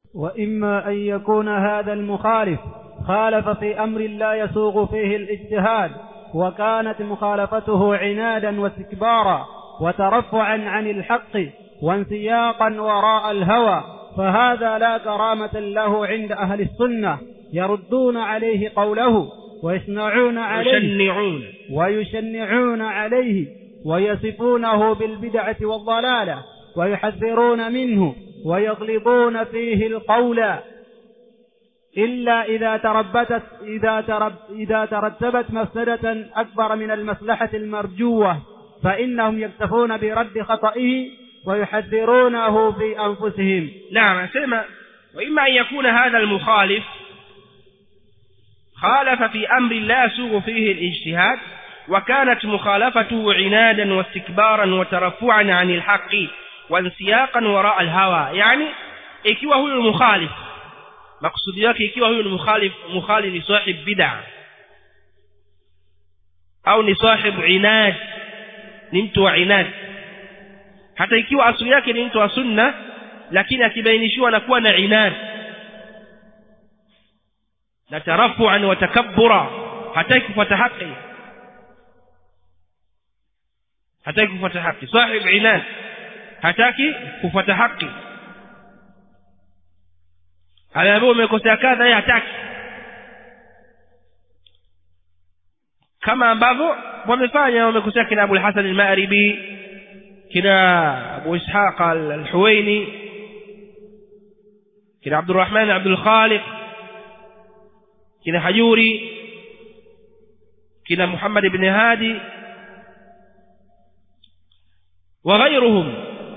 وإما أن يكون هذا المخالف خالف في أمر لا يسوغ فيه الاجتهاد وكانت مخالفته عنادا واستكبارا وترفعا عن الحق وانسياقا وراء الهوى فهذا لا كرامة له عند أهل السنة يردون عليه قوله ويصنعون عليه يشنعون ويشنعون عليه ويصفونه بالبدعة والضلالة ويحذرون منه ويغلظون فيه القول إلا إذا تربتت إذا ترب إذا ترتبت مفسدة أكبر من المصلحة المرجوة فإنهم يكتفون برد خطئه ويحذرونه في أنفسهم نعم أسمع وإما أن يكون هذا المخالف خالف في أمر لا يسوغ فيه الاجتهاد وكانت مخالفته عنادا واستكبارا وترفعا عن الحق وانسياقا وراء الهوى يعني ikiwa huyu mukhalif makusudi yake ikiwa huyu ni mukhalif mukhali ni sahib bid'a au ni sahib inad ni mtu wa inad hata ikiwa asili yake ni mtu wa sunna lakini akibainishiwa na kuwa na inad na tarafuan wa takabbura hataki kufuata haki hataki kufuata haki sahib inad hataki kufuata haki anaambiwa umekosea kadha yeye hataki kama ambavyo wamefanya wamekosea kina Abu al-Hasan al-Ma'ribi kina Abu Ishaq al-Huwaini kina Abdurrahman Abdul Khaliq kina Hajuri kina Muhammad ibn Hadi وغيرهم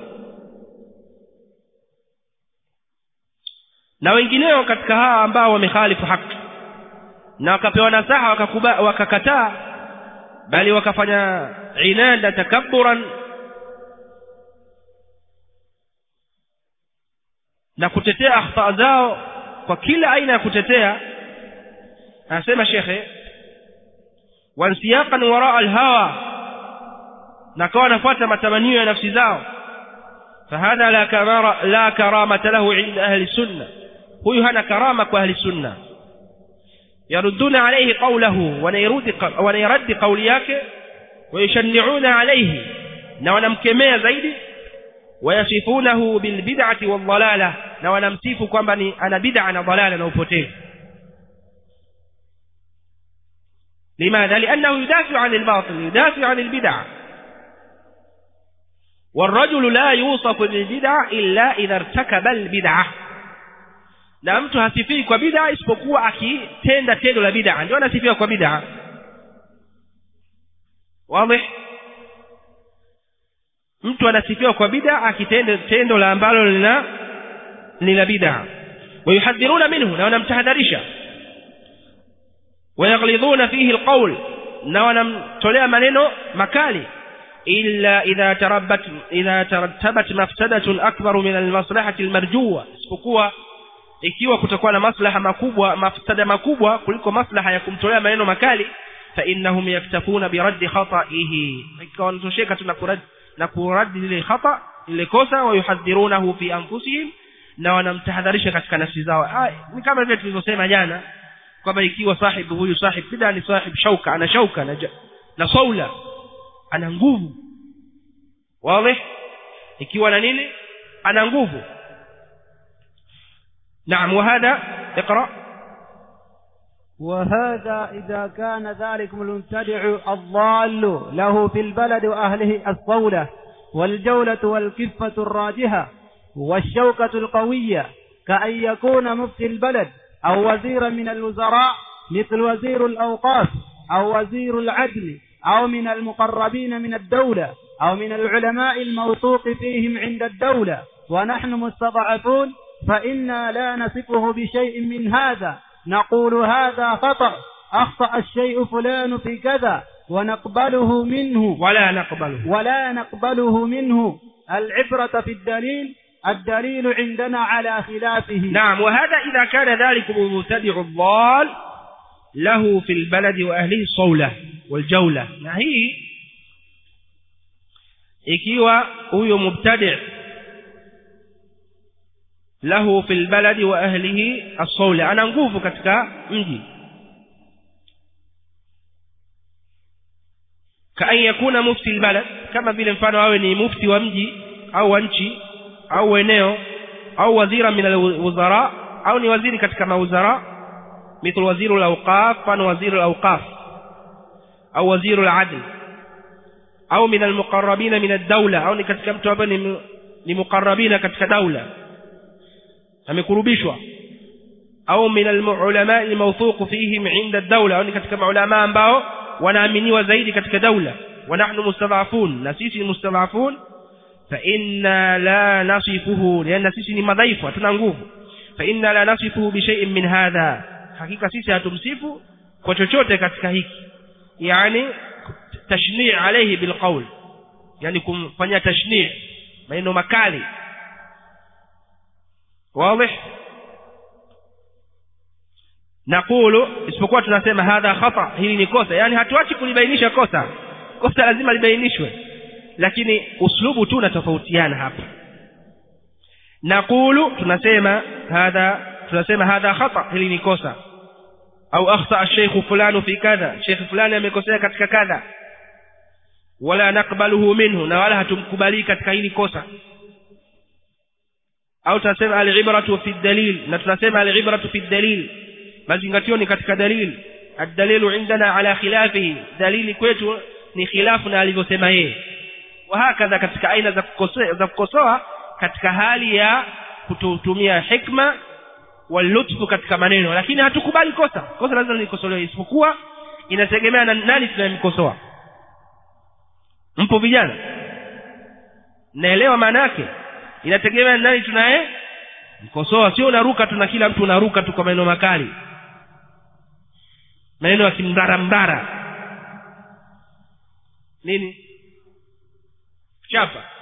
na wengineo katika hawa ambao wamekhalifu haki na wakapewa nasaha wakakuba wakakataa bali wakafanya inada takabburan na kutetea akhta zao kwa kila aina ya kutetea anasema shekhe wansiyaqan waraa alhawa na kawa wanafuata matamanio ya nafsi zao fahadha la kamara la karamata lahu inda ahli sunna huyu hana karama kwa ahli sunna yarudduna alayhi qawlahu wanairudi wanairadi qawli yake wayashni'una alayhi na wanamkemea zaidi wayasifunahu bilbid'ati wadhalala na wanamsifu kwamba ni ana bid'a na dhalala na upotevu لماذا لأنه يدافع عن الباطل يدافع عن البدع والرجل لا يوصف بالبدع إلا إذا ارتكب البدعة na mtu hasifii kwa bid'a isipokuwa akitenda tendo la bid'a ndio anasifiwa kwa bid'a wazi mtu anasifiwa kwa bid'a akitenda tendo la ambalo lina lina bid'a wayuhadhiruna minhu na wanamtahadharisha wayaghlidhuna fihi alqawl na wanamtolea maneno makali illa idha tarabbat idha tarattabat mafsadatun akbar min almaslahati almarjuwa isipokuwa ikiwa kutakuwa na maslaha makubwa mafsada makubwa kuliko maslaha ya kumtolea maneno makali fa innahum yaktafuna biraddi khata'ihi ikawa wanatosheka tu na kuradi na kuradi lile khata lile kosa wa yuhadhirunahu fi anfusihim na wanamtahadharisha katika nafsi zao ni kama vile tulivyosema jana kwamba ikiwa sahibu huyu sahib bid'a ni sahib shauka ana shauka na, na saula ana nguvu wazi ikiwa na nini ana nguvu نعم وهذا اقرأ وهذا إذا كان ذلك المبتدع الضال له في البلد وأهله الصولة والجولة والكفة الراجحة والشوكة القوية كأن يكون مفتي البلد أو وزيرا من الوزراء مثل وزير الأوقاف أو وزير العدل أو من المقربين من الدولة أو من العلماء الموثوق فيهم عند الدولة ونحن مستضعفون فإنا لا نصفه بشيء من هذا نقول هذا خطأ أخطأ الشيء فلان في كذا ونقبله منه ولا نقبله ولا نقبله منه العبرة في الدليل الدليل عندنا على خلافه نعم وهذا إذا كان ذلك المبتدع الضال له في البلد وأهله الصولة والجولة هي ikiwa huyo mubtadi' lahu fil baladi wa ahlihi as-sawla ana nguvu katika mji kaan yakuna mufti albalad kama vile mfano awe ni mufti wa mji au wa nchi au eneo au wazira min alwuzara au ni waziri katika mawuzara مثل وزير الأوقاف فان وزير الأوقاف أو وزير العدل أو من المقربين من الدولة أو ni katika mtu ambaye ni muqarrabina katika daula amekurubishwa au min alulama almawthuq fihim inda ad-dawla au ni katika maulama ambao wanaaminiwa zaidi katika daula wa nahnu mustadhafun na sisi ni mustadhafun fa inna la nasifuhu lianna sisi ni madhaifu hatuna nguvu fa inna la nasifuhu bi shay'in min hadha hakika sisi hatumsifu kwa chochote katika hiki yani tashni' alayhi bilqawl yani kumfanyia tashni' maneno makali wazi naqulu isipokuwa tunasema hadha khata hili ni kosa yani hatuachi kulibainisha kosa kosa lazima libainishwe lakini uslubu tu unatofautiana hapa naqulu tunasema hadha tunasema hadha khata hili ni kosa au akhta sheikh fulani fi kadha sheikh fulani amekosea katika kadha wala nakbaluhu minhu na wala hatumkubali katika hili kosa au tunasema al-ibratu fi dalil na tunasema al-ibratu fi dalil mazingatio ni katika dalil ad-dalilu indana ala khilafihi dalili kwetu ni khilafu na alivyosema yeye wa hakadha katika aina za kukosoa za kukosoa katika hali ya kutumia hikma walutfu katika maneno lakini hatukubali kosa kosa lazima likosolewe isipokuwa inategemea na nani tunayemkosoa mpo vijana naelewa maana yake inategemea na nani tunaye mkosoa sio unaruka tu na kila mtu unaruka tu kwa maneno makali maneno ya kimdara mdara nini chapa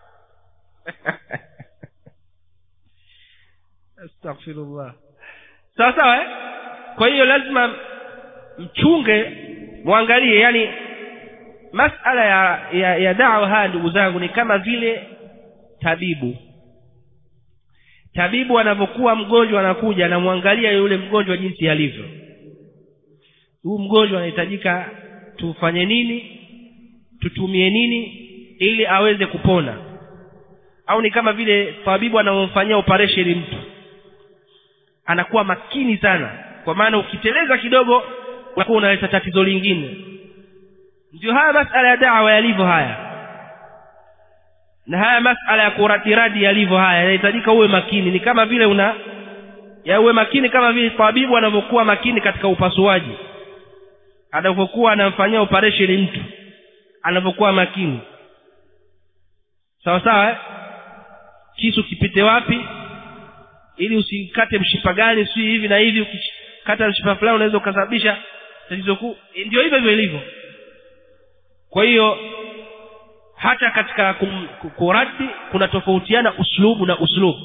astaghfirullah sawa sawa eh? kwa hiyo lazima mchunge muangalie yani masala ya, ya, ya dawa haya ndugu zangu ni kama vile tabibu tabibu anavyokuwa mgonjwa anakuja anamwangalia yule mgonjwa jinsi alivyo huu mgonjwa anahitajika tufanye nini tutumie nini ili aweze kupona au ni kama vile tabibu anamfanyia operation mtu anakuwa makini sana kwa maana ukiteleza kidogo unakuwa unaleta tatizo lingine ndio haya masala ya dawa yalivyo haya na haya masala ya kuratiradi yalivyo haya yanahitajika uwe makini ni kama vile una ya uwe makini kama vile tabibu anavyokuwa makini katika upasuaji anavyokuwa anamfanyia operation mtu anavyokuwa makini sawa sawa eh? kisu kipite wapi ili usikate mshipa gani si hivi na hivi ukikata mshipa fulani unaweza ukasababisha tatizo kuu ndio hivyo hivyo ilivyo kwa hiyo hata katika kuradi kuna tofautiana uslubu na uslubu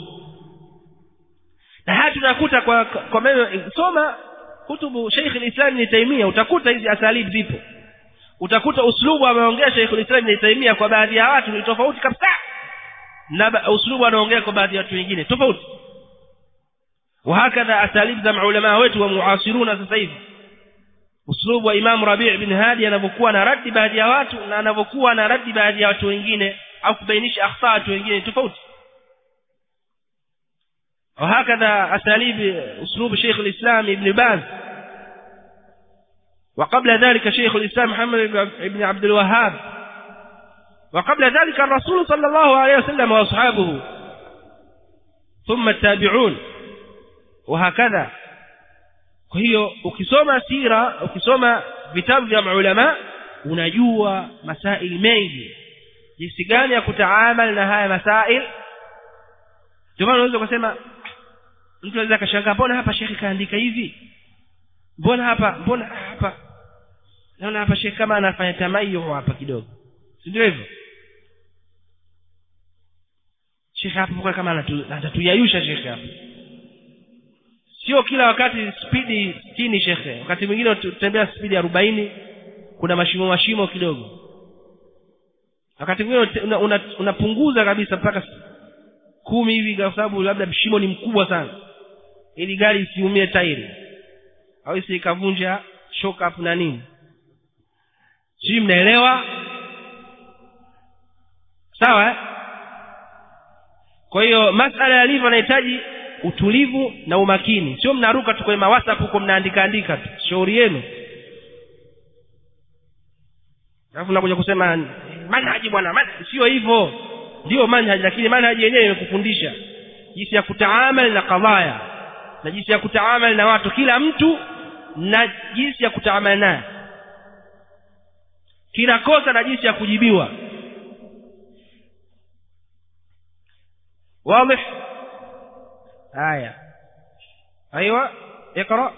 na haya tunakuta kwa kwa meno soma kutubu Sheikh al-Islam Ibn Taymiyyah utakuta hizi asalib zipo utakuta uslubu ameongea Sheikh al-Islam Ibn Taymiyyah kwa baadhi ya watu ni tofauti kabisa na uslubu anaongea kwa baadhi ya watu wengine tofauti وهكذا اساليب za maulama wetu wa muasiruna sasa hivi uslubu wa Imam Rabi' bin Hadi anavyokuwa na radi baadhi ya watu na anavyokuwa na radi baadhi ya watu wengine au kubainisha akhta watu wengine tofauti وهكذا اساليب اسلوب شيخ الاسلام ابن باز وقبل ذلك شيخ الاسلام محمد بن عبد الوهاب وقبل ذلك الرسول صلى الله عليه وسلم واصحابه ثم التابعون وهكذا kwa hiyo ukisoma sira ukisoma vitabu vya maulama unajua masaili mengi jinsi gani ya kutaamal na haya masail ndio maana unaweza kusema mtu anaweza kashangaa mbona hapa shekhi kaandika hivi mbona hapa mbona hapa naona hapa shekhi kama anafanya tamayo hapa kidogo si ndio hivyo shekhi hapa kama anatuyayusha shekhi hapa sio kila wakati spidi sitini shekhe wakati mwingine tutembea spidi arobaini kuna mashimo mashimo kidogo wakati mwingine unapunguza una, una kabisa mpaka kumi hivi kwa sababu labda mshimo ni mkubwa sana ili gari isiumie tairi au isi ikavunja shock up na nini sijui mnaelewa sawa eh? kwa hiyo masala yalivyo anahitaji utulivu na umakini sio mnaruka tu kwenye mawhatsapp huko mnaandika andika tu shauri yenu alafu nakuja kusema manhaji bwana manhaji sio hivyo ndio manhaji lakini manhaji yenyewe imekufundisha jinsi ya kutaamal na kadhaya na jinsi ya kutaamal na watu kila mtu na jinsi ya kutaamal naye kila kosa na jinsi ya kujibiwa واضح آية أيوة اقرأ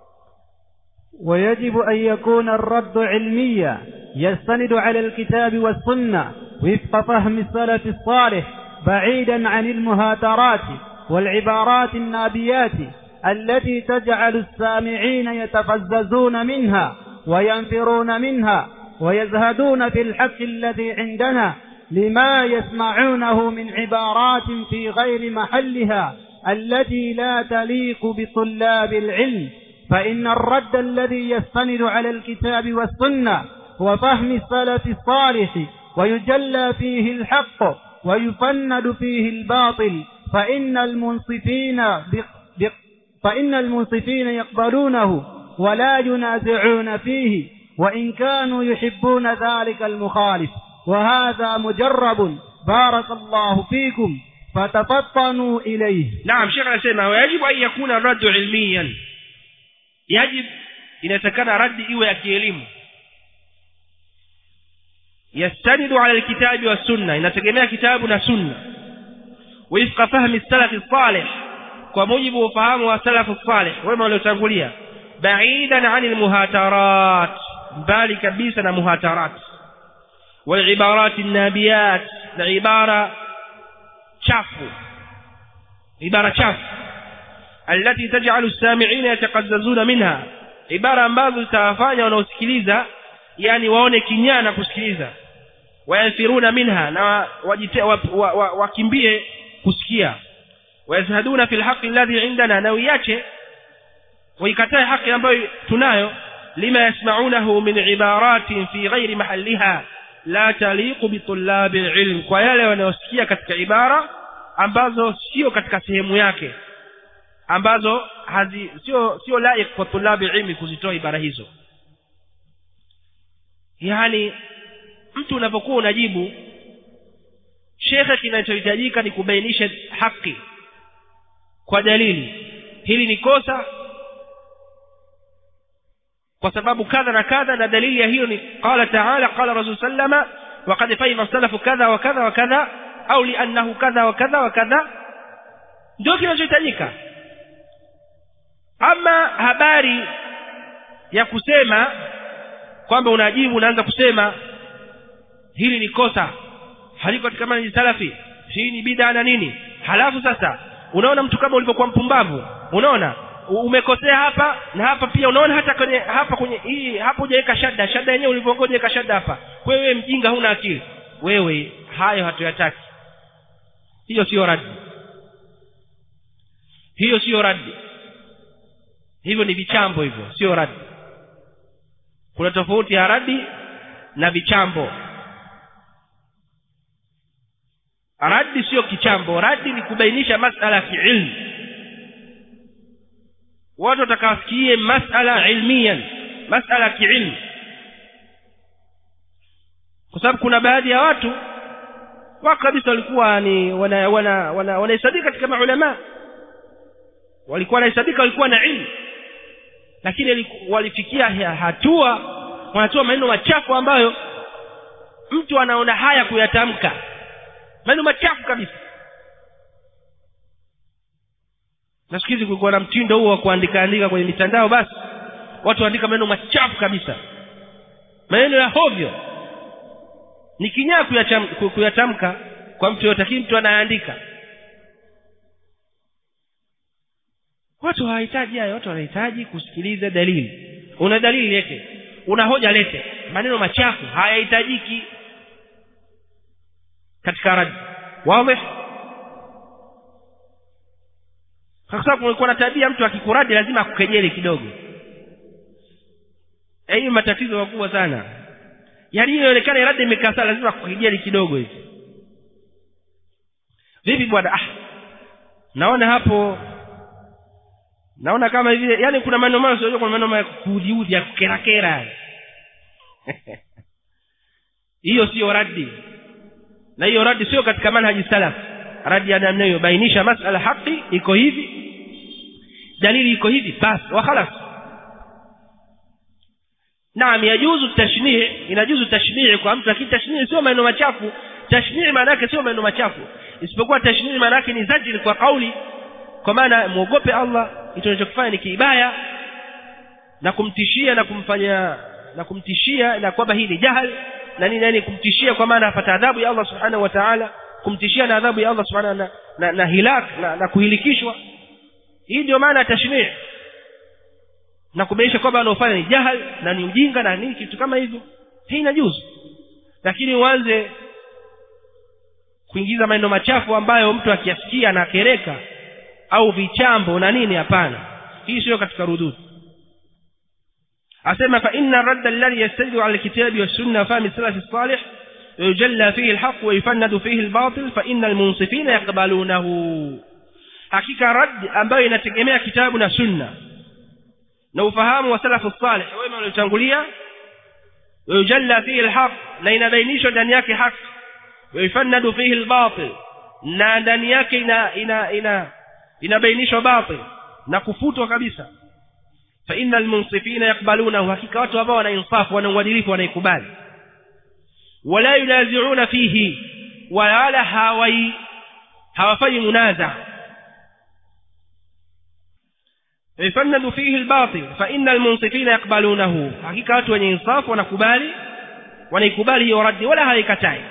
ويجب أن يكون الرد علميا يستند على الكتاب والسنة وفق فهم السلف الصالح بعيدا عن المهاترات والعبارات النابيات التي تجعل السامعين يتفززون منها وينفرون منها ويزهدون في الحق الذي عندنا لما يسمعونه من عبارات في غير محلها التي لا تليق بطلاب العلم فإن الرد الذي يستند على الكتاب والسنة وفهم السلف الصالح ويجلى فيه الحق ويفند فيه الباطل فإن المنصفين بق بق فإن المنصفين يقبلونه ولا ينازعون فيه وإن كانوا يحبون ذلك المخالف وهذا مجرب بارك الله فيكم فتفطنوا إليه نعم شيخ anasema ويجب أن يكون الرد علميا يجب inatakana radi iwe ya kielimu yastanidu ala alkitabi wa sunna inategemea kitabu na sunna wifqa fahmi salafi salih kwa mujibu wa ufahamu wa salafu salih wema waliotangulia baidan ani almuhatarat mbali kabisa na muhatarat والعبارات النابيات العبارة شافو عبارة شاف التي تجعل السامعين يتقززون منها عبارة ambazo zitawafanya wanaosikiliza yani waone kinyaa na kusikiliza wayanfiruna minha na wakimbie kusikia wayazhaduna fil haqi alladhi indana na uiache waikatae haki ambayo tunayo lima yasmaunahu min ibaratin fi ghairi mahalliha la taliqu bitulabi ilm kwa yale wanayosikia katika ibara ambazo sio katika sehemu yake ambazo hazi sio sio laik kwa tulabi ilmi kuzitoa ibara hizo yani mtu unapokuwa unajibu shekhe kinachohitajika ni kubainisha haki kwa dalili hili ni kosa kwa sababu kadha na kadha na dalili ya hiyo ni qala taala qala rasul sallama وقد فهم السلف كذا وكذا وكذا au liannahu kadha wa kadha wa kadha ndio kinachohitajika ama habari ya kusema kwamba unajibu unaanza kusema hili ni kosa haliko katika manhaji salafi hii ni bid'a na nini halafu sasa unaona mtu kama ulivyokuwa mpumbavu unaona umekosea hapa na hapa pia unaona hata kwenye hapa kwenye hii hapo hujaweka shada shada yenyewe ulivyokuwa hujaweka shada hapa wewe mjinga huna akili wewe hayo hatuyataki hiyo sio radi hiyo sio radi hivyo ni vichambo hivyo sio radi kuna tofauti ya radi na vichambo radi sio kichambo radi ni kubainisha masala ya kiilmu watu watakafikie masala ilmiyan masala ya kiilmu kwa sababu kuna baadhi ya watu wa kabisa walikuwa ni wana wana wana wanahesabika katika maulama walikuwa wanahesabika walikuwa na ilmu lakini walifikia hatua wanatoa maneno machafu ambayo mtu anaona haya kuyatamka maneno machafu kabisa na siku hizi kulikuwa na mtindo huo wa kuandika andika kwenye mitandao basi watu waandika maneno machafu kabisa maneno ya hovyo ni kinyaa kuyatamka kwa mtu yote lakini mtu anayeandika watu hawahitaji hayo watu wanahitaji kusikiliza dalili una dalili lete una hoja lete maneno machafu hayahitajiki katika radi wazi kwa sababu kulikuwa na tabia mtu akikuradi lazima akukejeli kidogo hii matatizo makubwa sana yaani inaonekana radi imekaa sana lazima akukejeli kidogo hivi vipi bwana ah naona hapo naona kama hivi yani kuna maneno mayo sio kuna maneno ya kuudiudi ya kukerakera hiyo sio radi na hiyo radi sio katika manhaji salaf radi ya namna hiyo bainisha masala haki iko hivi dalili iko hivi basi wa khalas naam yajuzu tashnii inajuzu tashnii kwa mtu lakini tashnii sio maneno machafu tashnii maana yake sio maneno machafu isipokuwa tashnii maana yake ni zajiri kwa kauli kwa maana muogope Allah hicho unachokifanya ni kibaya na kumtishia na kumfanya na kumtishia na kwamba hii ni jahal na nini nani kumtishia kwa maana apata adhabu ya Allah subhanahu wa ta'ala kumtishia na adhabu ya Allah subhanahu na, na, na hilak na, na kuhilikishwa hii ndio maana tashrii na kubainisha kwamba anaofanya ni jahal na ni ujinga na nini kitu kama hivyo hii inajuzu lakini uanze kuingiza maneno machafu ambayo mtu akiyasikia na kereka au vichambo na nini hapana hii sio katika rudud asema fa inna radda alladhi yastadilu ala alkitabi was-sunnah fahmi salaf as-salih yujalla fihi al-haqq wa yufannadu fihi al-batil fa inna al-munsifina yaqbalunahu hakika radd ambayo inategemea kitabu na sunna na ufahamu wa salaf as-salih wema waliotangulia yujalla fihi al-haqq na inabainishwa ndani yake haki wa yufannadu fihi al-batil na ndani yake ina ina ina inabainishwa batil na kufutwa kabisa fa innal munsifina yakbaluna hakika watu ambao wana insafu wana uadilifu wanaikubali wala yunazi'una fihi wala hawai hawafanyi munaza يفند فيه الباطل فإن المنصفين يقبلونه حقيقة watu wenye insafu wanakubali wanaikubali hiyo radi wala haikatai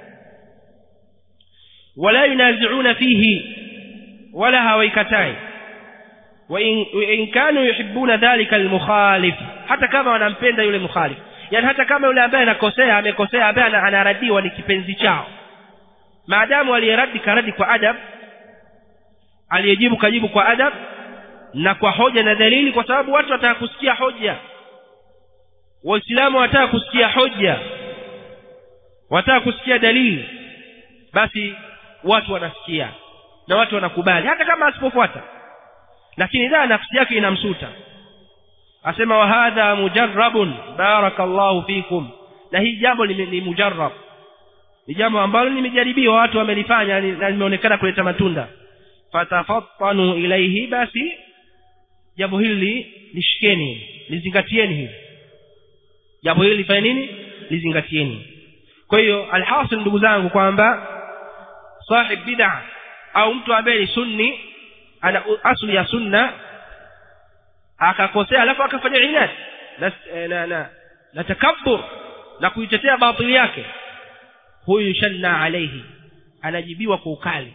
wala yunazi'una fihi wala hawaikatai وإن كانوا يحبون ذلك المخالف hata kama wanampenda yule mukhalif yani hata kama yule ambaye anakosea amekosea ambaye anaradiwa ni kipenzi chao maadamu aliyeradi karadi kwa adab aliyejibu kajibu kwa adab na kwa hoja na dalili kwa sababu watu wataka kusikia hoja waislamu wataka kusikia hoja wataka kusikia dalili basi watu wanasikia na watu wanakubali hata kama asipofuata lakini dha nafsi yake inamsuta asema wa hadha mujarrabun barakallahu fikum na hii jambo ni mujarrab ni jambo ambalo nimejaribiwa watu wamelifanya na limeonekana kuleta matunda fatafattanu ilaihi basi jambo hili lishikeni lizingatieni hili jambo hili lifanye nini lizingatieni kwa hiyo alhasil ndugu zangu kwamba sahib bid'a au mtu ambaye ni sunni ana asli ya sunna akakosea alafu akafanya inad na na na, na takabbur na kuitetea batili yake huyu shanna alayhi anajibiwa kwa ukali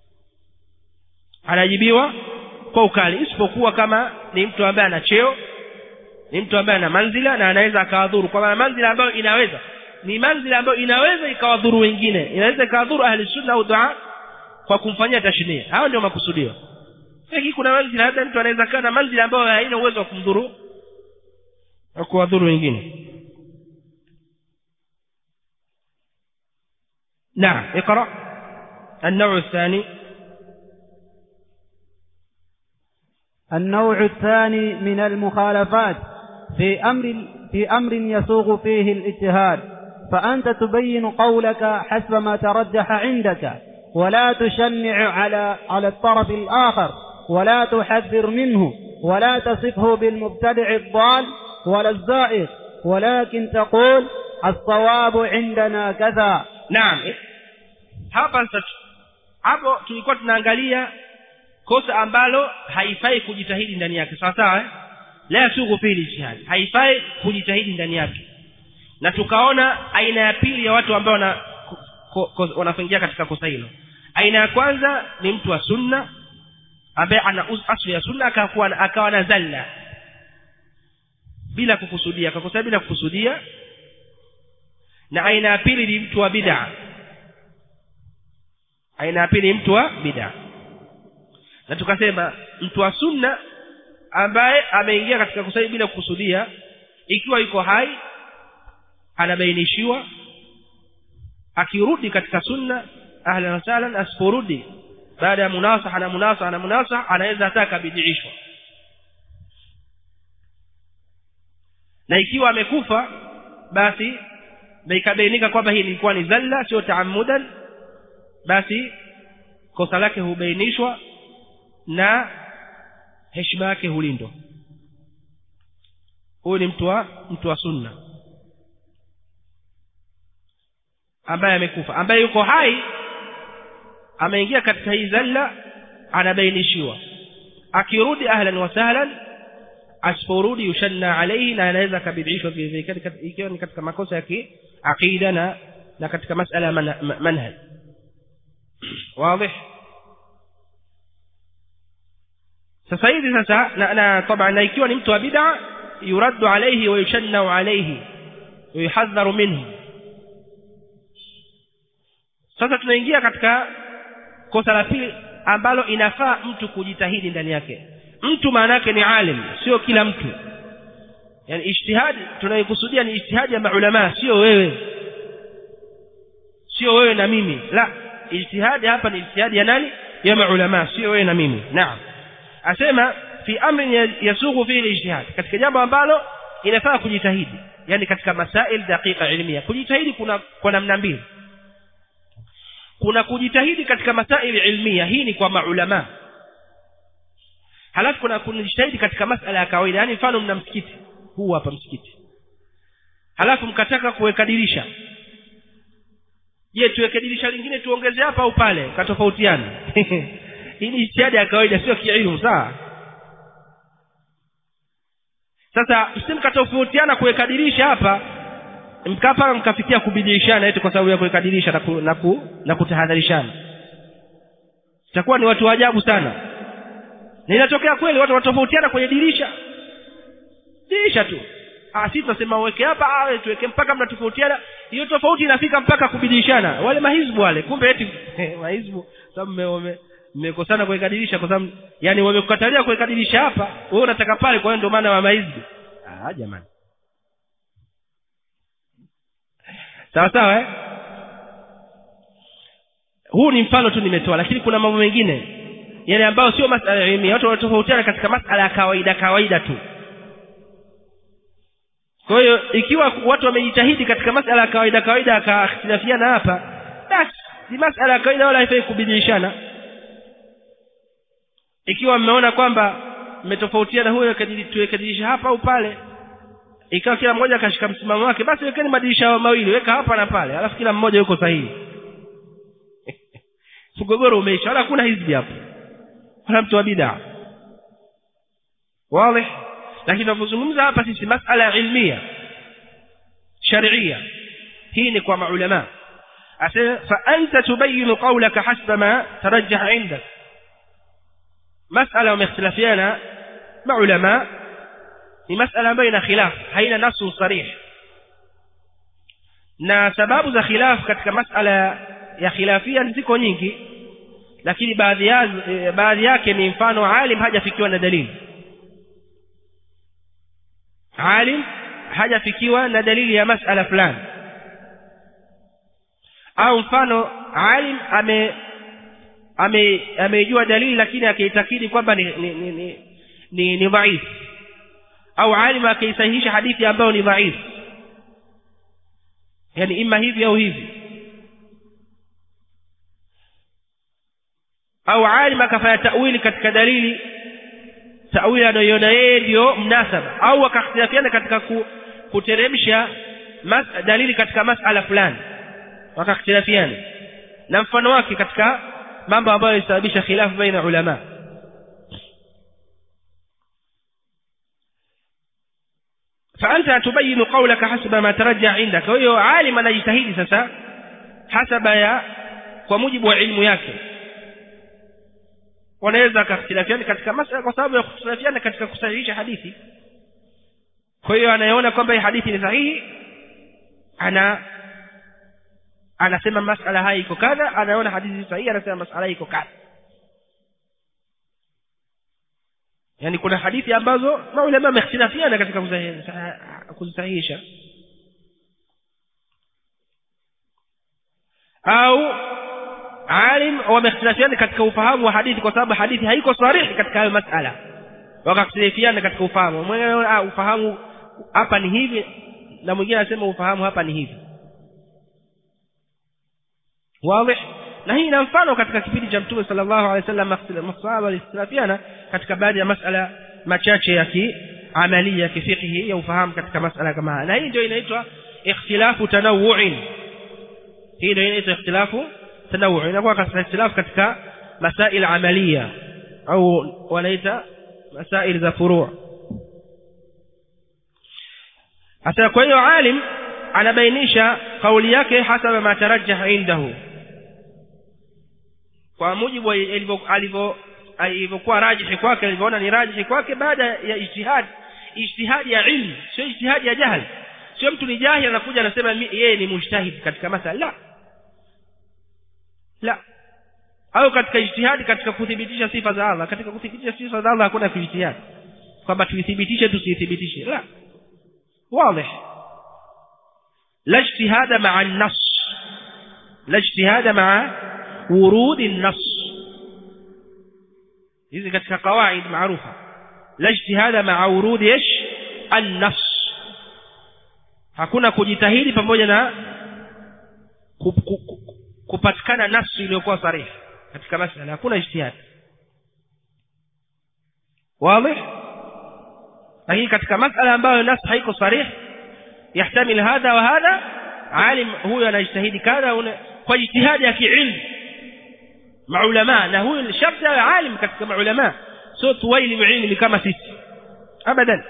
anajibiwa kwa ukali isipokuwa kama ni mtu ambaye ana cheo ni mtu ambaye ana manzila na anaweza akawadhuru kwa maana manzila ambayo inaweza ni manzila ambayo inaweza ikawadhuru wengine inaweza ikawadhuru ahli sunna au dua kwa kumfanyia tashnia hao ndio makusudio lakini kuna manzila hata mtu anaweza kaa na manzila ambayo haina uwezo wa kumdhuru au kuwadhuru wengine نعم اقرأ النوع الثاني النوع الثاني من المخالفات في أمر في أمر يسوغ فيه الاجتهاد فأنت تبين قولك حسب ما ترجح عندك ولا تشنع على على الطرف الآخر ولا تحذر منه ولا تصفه بالمبتدع الضال ولا الزائغ ولكن تقول الصواب عندنا كذا naam hapa sasa hapo tulikuwa tunaangalia kosa ambalo haifai kujitahidi ndani yake sawa sawa eh? la yasughu fili ijtihad haifai kujitahidi ndani yake na tukaona aina ya pili ya watu ambao wana wanafungia katika kosa hilo aina ya kwanza ni mtu wa sunna ambaye ana asli ya sunna akawa akawa na zalla bila kukusudia akakosea bila kukusudia na aina ya pili ni mtu wa bid'a aina ya pili ni mtu wa bid'a na tukasema mtu wa sunna ambaye ameingia katika kusali bila kukusudia ikiwa yuko hai anabainishiwa akirudi katika sunna ahlan wa sahlan asiporudi baada ya munasaha na munasaha na munasaha anaweza hata akabidiishwa na ikiwa amekufa basi na ikabainika kwamba hii ilikuwa ni dhalla sio taamudan basi kosa lake hubainishwa na heshima yake hulindwa huyu ni mtu wa mtu wa sunna ambaye amekufa ambaye yuko hai ameingia katika hii dhalla anabainishiwa akirudi ahlan wa sahlan asiporudi yushanna alayhi na anaweza akabidishwa vile vile ikiwa ni katika makosa ya kiaqida na na katika masala ya manhaj wazi sasa hivi sasa na, na طبعا na ikiwa ni mtu wa bid'a yuraddu alayhi wa yushanna alayhi wa yuhadharu minhu sasa tunaingia katika kosa la pili ambalo inafaa mtu kujitahidi ndani yake mtu maana yake ni alim sio kila mtu yani ijtihadi tunayokusudia ni ijtihadi ya maulama sio wewe sio wewe na mimi la ijtihadi hapa ni ijtihadi ya nani ya maulama sio wewe na mimi naam asema fi amrin yasughu fihi ijtihad katika jambo ambalo inafaa kujitahidi yani katika masail daqiqa ilmiya kujitahidi kuna kwa namna mbili kuna kujitahidi katika masail ilmiya hii ni kwa maulama halafu kuna kujitahidi katika masala ya kawaida yani mfano mna msikiti huu hapa msikiti halafu mkataka kuweka dirisha je tuweke dirisha lingine tuongeze hapa au pale katofautiana hii ni ijtihadi ya kawaida sio kiilmu sawa sasa msimkatofautiana kuweka dirisha hapa mkapa mkafikia kubidilishana eti kwa sababu ya kuweka dirisha na, ku, na, ku, na kutahadharishana itakuwa ni watu wa ajabu sana na inatokea kweli watu wanatofautiana kwenye dirisha dirisha tu ah sisi tunasema uweke hapa ah tuweke mpaka mnatofautiana hiyo tofauti inafika mpaka kubidilishana wale mahizbu wale kumbe eti mahizbu sababu mmekosana kuweka dirisha kwa sababu yani wamekukatalia kuweka dirisha hapa wewe unataka pale kwa hiyo ndio maana wa mahizbu ah jamani sawa sawa eh huu ni mfano tu nimetoa lakini kuna mambo mengine yale ambayo sio masala ya ilmi watu wanatofautiana katika masala ya kawaida kawaida tu kwa hiyo ikiwa watu wamejitahidi katika masala ya kawaida kawaida akakhtilafiana hapa basi ni masala ya kawaida wala haifai kubadilishana ikiwa mmeona kwamba mmetofautiana huyo tuwekadirisha hapa au pale ikawa kila mmoja akashika msimamo wake basi wekeni madirisha mawili weka hapa na pale alafu kila mmoja yuko sahihi mgogoro umeisha wala hakuna hizbi hapo wala mtu wa bid'a wazi lakini tunapozungumza hapa sisi masala ya ilmia sharia hii ni kwa maulama asema fa anta tubayinu qawlaka hasba ma tarajjah indak masala wamekhtalafiana maulama ni masala ambayo ina khilaf haina nasu sarih na sababu za khilaf katika masala ya khilafia ziko nyingi lakini baadhi ya baadhi yake ni mfano alim hajafikiwa na dalili alim hajafikiwa na dalili ya masala fulani au mfano alim ame ame amejua dalili lakini akaitakidi kwamba ni ni ni, ni, ni, ni dhaif au alim akaisahihisha hadithi ambayo ni dhaif yani ima hivi au hivi au alim akafanya tawili katika dalili tawili anayoiona yeye ndio mnasaba au akakhtilafiana katika ku, kuteremsha mas, dalili katika masala fulani wakakhtilafiana na mfano wake katika mambo ambayo yalisababisha khilafu baina ulama فأنت تبين قولك حسب ما ترجع عندك وهو عالم anajitahidi sasa hasaba ya kwa mujibu wa ilmu yake wanaweza kakhtilafiana katika masala kwa sababu ya kukhtilafiana katika kusahihisha hadithi kwa hiyo anayeona kwamba hii hadithi ni sahihi ana anasema masala haya iko kadha anaona hadithi sahihi anasema masala iko kadha yani kuna hadithi ambazo maulama wamehtilafiana katika kuzisahihisha au alim wamehtilafiana katika ufahamu wa hadithi kwa sababu hadithi haiko sarihi katika hayo masala wakakhtilifiana katika ufahamu mwingine ah ufahamu hapa ni hivi na mwingine anasema ufahamu hapa ni hivi wazi na hii ina mfano katika kipindi cha mtume sallallahu alaihi wasallam masahaba walikhtilafiana katika baadhi ya masala machache ya kiamalia ya kifiqhi ya ufahamu katika masala kama haya na hii ndio inaitwa ikhtilafu tanawu'in hii ndio inaitwa ikhtilafu tanawu'in inakuwa katika ikhtilafu katika masail amalia au wanaita masail za furu' hasa kwa hiyo alim anabainisha kauli yake hasaba ma tarajjah indahu kwa mujibu alivyo alivyokuwa rajihi kwake alivyoona ni rajihi kwake baada ya ijtihad ijtihadi ya ilmu sio ijtihadi ya jahil sio mtu ni jahil anakuja anasema yeye ni mujtahid katika masala la la au katika ijtihadi katika kuthibitisha sifa za Allah katika kuthibitisha sifa za Allah hakuna ijtihad kwamba tuithibitishe tusithibitishe la واضح لا اجتهاد مع النص لا اجتهاد مع ورود النص hizi katika qawaid maarufa la ijtihada ma'a urudi ish an-nafs hakuna kujitahidi pamoja na kupatikana nafsi iliyokuwa sarihi katika masala hakuna ijtihad wazi lakini katika masala ambayo nafsi haiko sarihi yahtamil hadha wa hadha alim huyo anajitahidi kadha kwa jitihadi ya kiilmu maulama na huyu sharti awe alim katika maulama sio tuwaili ilmi kama sisi abadan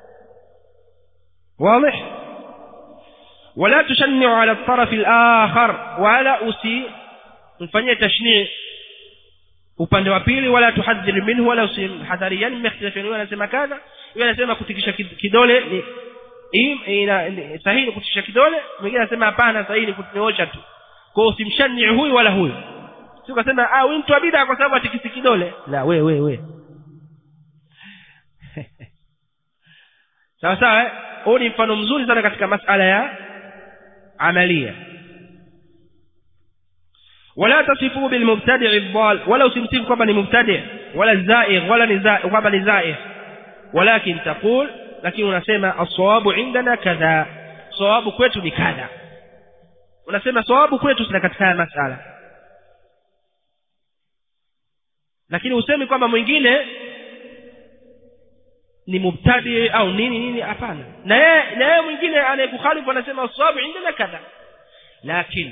واضح ولا تشنع على الطرف الآخر ولا أسي mfanyie tashni upande wa pili wala tuhadhir minhu wala usimhadhari yani mmehtilafiana anasema kadha yeye anasema kutikisha kidole ni ina sahihi kutikisha kidole mwingine anasema hapana sahihi kutinyoosha tu kwa hiyo usimshani huyu wala huyu si ukasema ah huyu mtu wa bid'a kwa sababu atikisi kidole la we we we sawa sawa huu ni mfano mzuri sana katika masala ya amalia ولا تصفوا بالمبتدع الضال ولا usimsifu kwamba ni mubtadi wala zaigh wala ni zaigh kwamba ni zaigh ولكن تقول lakini unasema as-sawabu indana kadha sawabu kwetu ni kadha unasema sawabu kwetu sina katika masala lakini usemi kwamba mwingine ni mubtadi au nini nini hapana na yeye na yeye mwingine anayekukhalifu anasema sawabu indana kadha lakini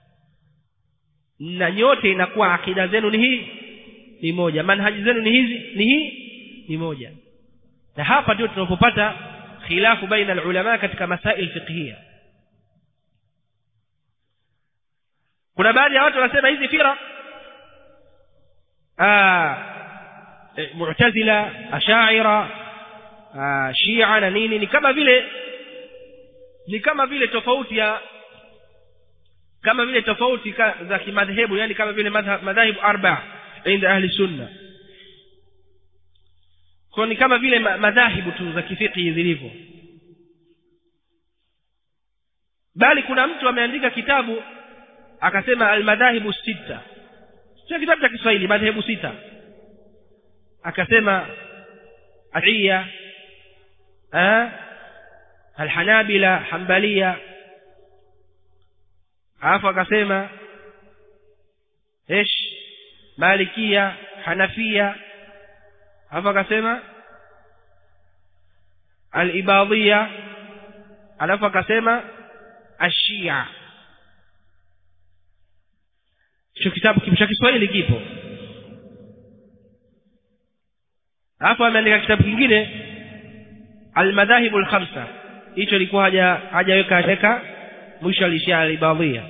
na nyote inakuwa akida zenu ni hii ni moja manhaji zenu ni hizi ni hii ni moja na hapa ndio tunapopata khilafu baina ulama katika masail fiqhiyya kuna baadhi ya watu wanasema hizi fira ah mu'tazila ashaira shia na nini ni kama vile ni kama vile tofauti ya kama vile tofauti za kimadhehebu yani kama vile madhahibu arba inda ahli sunna kwa ni kama vile madhahibu tu za kifiki zilivyo bali kuna mtu ameandika kitabu akasema almadhahibu sita sio kitabu cha Kiswahili madhehebu sita akasema ashia eh alhanabila hanbalia alafu akasema ish malikia hanafia alafu akasema alibadhia alafu akasema ashia hicho kitabu cha Kiswahili kipo alafu ameandika kitabu kingine almadhahibu alkhamsa hicho ilikuwa haja hajaweka hajaweka mwisho alishia alibadhia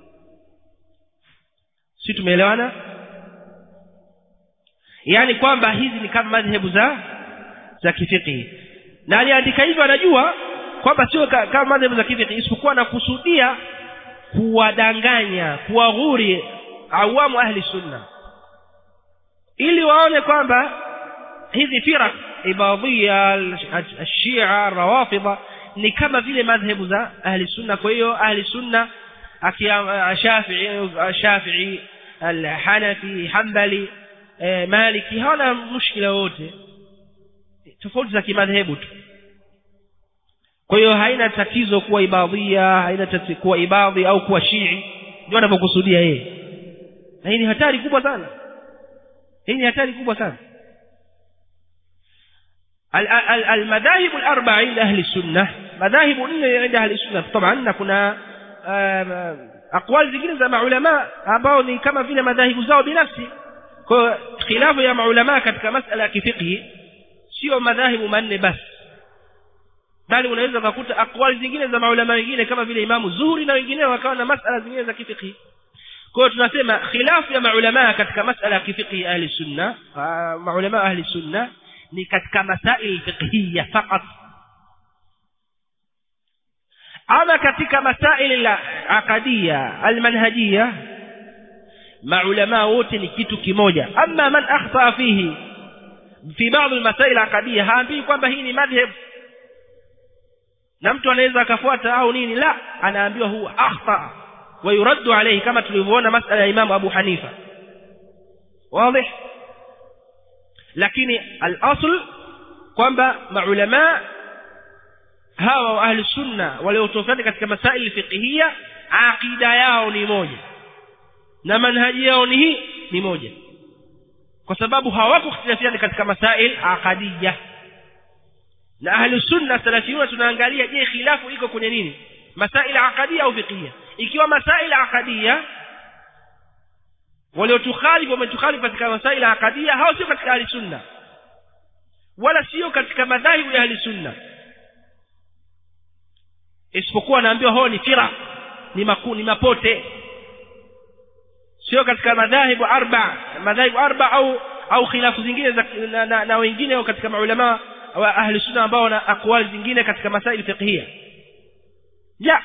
si tumeelewana yani kwamba hizi ni kama madhehebu za za kifiqhi na aliandika hivyo anajua kwamba sio kama madhehebu za kifiqhi isipokuwa anakusudia kuwadanganya kuwaghuri awamu ahli sunna ili waone kwamba hizi firaq ibadhia ashia rawafidha ni kama vile madhehebu za ahli sunna kwa hiyo ahli sunna shafi'i shafi'i al-hanafi hanbali maliki hawana mushkila wote tofauti za kimadhehebu tu kwa hiyo haina tatizo kuwa ibadhia haina tatizo kuwa ibadhi au kuwa shii ndio anapokusudia yeye na hii ni hatari kubwa sana hii ni hatari kubwa sana المذاهب الأربعة عند أهل السنة مذاهب عند أهل السنة طبعا كنا أقوال zingine za maulama ambao ni kama vile madhahibu zao binafsi kwa khilafu ya maulama katika masala ya kifiqhi sio madhahibu manne basi bali unaweza kukuta akwali zingine za maulama wengine kama vile imamu zuhuri na wengine wakawa na masala zingine za kifiqhi kwa hiyo tunasema khilafu ya maulama katika masala ya kifiqhi ahli sunna maulama ahli sunna ni katika masail fiqhiyya fakat ama katika masail la aqadiyya almanhajiyya maulama wote ni kitu kimoja amma man akhta fihi fi baadhi almasail aqadiyya haambii kwamba hii ni madhhab na mtu anaweza akafuata au nini la anaambiwa huwa akhta wa yuraddu alayhi kama tulivyoona masala ya Imam Abu Hanifa wazi lakini al-asl kwamba maulama hawa wa ahli sunna waliotofautiana katika masaili fiqhiyya aqida yao ni moja na manhaji yao ni hii ni moja kwa sababu hawakukhtilafiana katika masail aqadiyya na ahli sunna salafiyuna tunaangalia je khilafu iko kwenye nini masail aqadiyya au fiqhiyya ikiwa masail aqadiyya waliotukhalifu wametukhalifu katika masail aqadiyya hao sio katika ahli sunna wala sio katika madhahibu ya ahli sunna isipokuwa naambiwa hao ni fira ni maku, ni mapote sio katika madhahibu arba madhahibu arba au au khilafu zingine za, na, na, na wengine au katika maulama wa ahli sunna ambao wana akwali zingine katika masaili fiqhiyya ja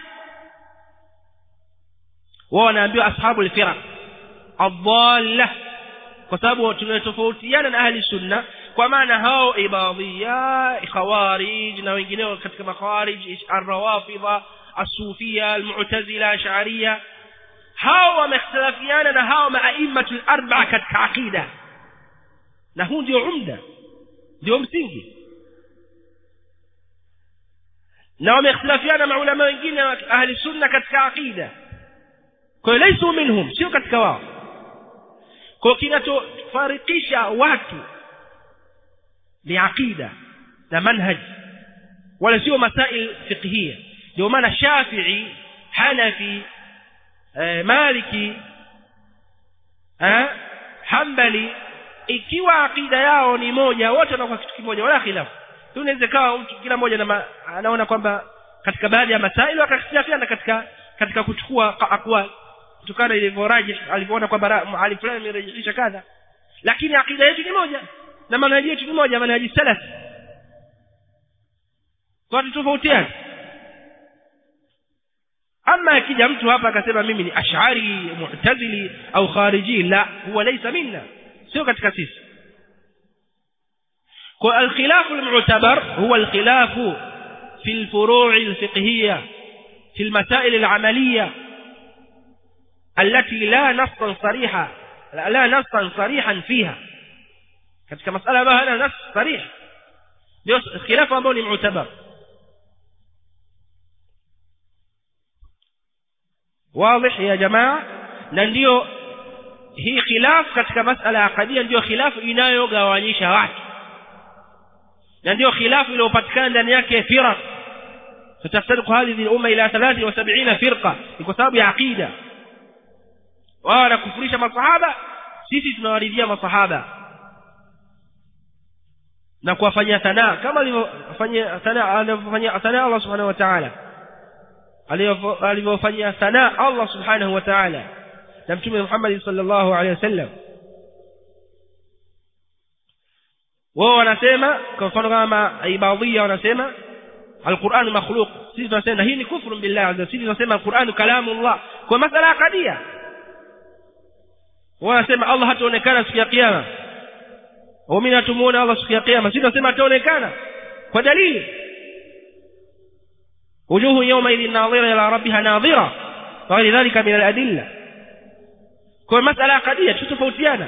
wao wanaambiwa ashabu al-firaq adalla kwa sababu tunatofautiana na ahli sunna kwa maana hao ibadhiya khawarij na wengineo katika makhawarij ar-rawafidha as-sufia al-mu'tazila ash'ariyya hao wamekhtalafiana na hao maaimatul arba'a katika aqida na huu ndio umda ndio msingi na wamekhtalafiana maulama wengine wa ahli sunna katika aqida kwa hiyo laisu minhum sio katika wao kwa kinachofarikisha watu ni aqida na manhaj wala sio masail fiqhiyya ndio maana Shafi'i Hanafi eh, Maliki eh, Hanbali ikiwa aqida yao ni moja wote wanakuwa kitu kimoja wala khilafu tunaweza kawa mtu kila mmoja na anaona kwamba katika baadhi ya masaili wakakhtilafiana katika katika kuchukua aqwal kutokana ilivyoraji alivyoona kwamba ali fulani amerejesha kadha lakini akida yetu ni moja na manhaji yetu ni moja manhaji salaf kwa tofautiana ama akija mtu hapa akasema mimi ni ash'ari mu'tazili au khariji la huwa laysa minna sio katika sisi kwa الخلاف المعتبر هو الخلاف في الفروع الفقهية في المسائل العملية التي لا نصا صريحا لا نصا صريحا فيها katika masala ambayo hana nas sarih ndio khilafu ambao ni mu'tabar واضح يا جماعه na ndio hii khilaf katika masala ya akadia ndio khilafu inayogawanyisha watu na ndio khilafu iliyopatikana ndani yake firaq فتفترق هذه الأمة إلى 73 فرقة kwa sababu ya aqida wao wanakufurisha masahaba sisi tunawaridhia masahaba na kuwafanyia sanaa kama alivyofanyia sanaa alivyofanyia sanaa Allah subhanahu wa ta'ala alivyofanyia sanaa Allah subhanahu wa ta'ala na mtume Muhammad sallallahu alaihi wasallam wao wanasema kwa mfano kama ibadhia wanasema القرآن مخلوق sisi tunasema hii ni kufru billah azza sisi tunasema القرآن كلام الله kwa masala ya kadia wanasema Allah hataonekana siku ya kiyama waumini hatumuona Allah siku ya kiyama sisi tunasema ataonekana kwa dalili wujuhu yawma idhin nadhira ila rabbiha nadhira wa ghairi dhalika min al-adilla kwa masala qadia tutofautiana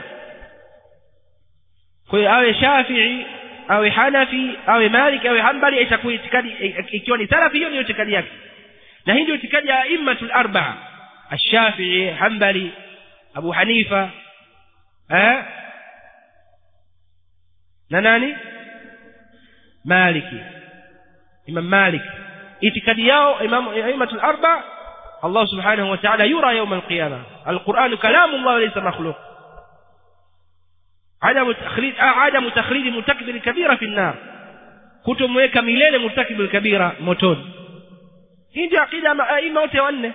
kwa hiyo awe Shafi'i awe Hanafi awe Malik awe Hanbali itakuwa itikadi ikiwa ni salafi hiyo ndio itikadi yake na hii ndio itikadi ya immatul arba'a Ash-Shafi'i Hanbali Abu Hanifa eh na nani Maliki Imam Malik itikadi yao Imam Aimatul Arba Allah Subhanahu wa Ta'ala yura يوم القيامة القرآن كلام الله ليس مخلوق عدم تخليد عدم تخليد مرتكب الكبيرة في النار kutomweka milele murtakibu alkabira motoni hii ndio akida aima wote wanne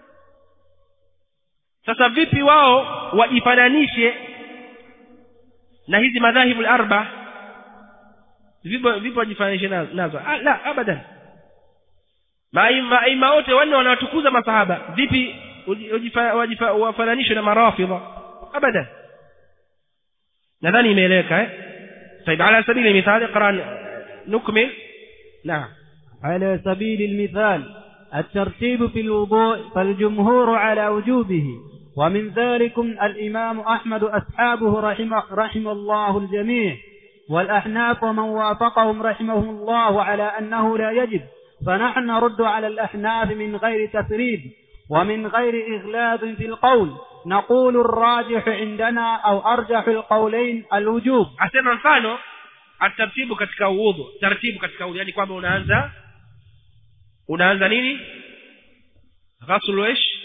sasa vipi wao wajifananishe na hizi madhahibu al-arba vipo vipo wajifananishe nazo ah, la abadan maima ima wote wanne wanatukuza masahaba vipi wafananishwe na marafidha abadan nadhani imeeleweka eh طيب على سبيل المثال اقرا نكمل نعم على سبيل المثال الترتيب في الوضوء فالجمهور على وجوبه ومن ذلكم الإمام أحمد أصحابه رحمه, رحم الله الجميع والأحناف ومن وافقهم رحمهم الله على أنه لا يجب فنحن نرد على الأحناف من غير تثريب ومن غير إغلاظ في القول نقول الراجح عندنا أو أرجح القولين الوجوب asema mfano atartibu katika udhu taratibu katika udhu yani kwamba unaanza unaanza nini ghaslu ish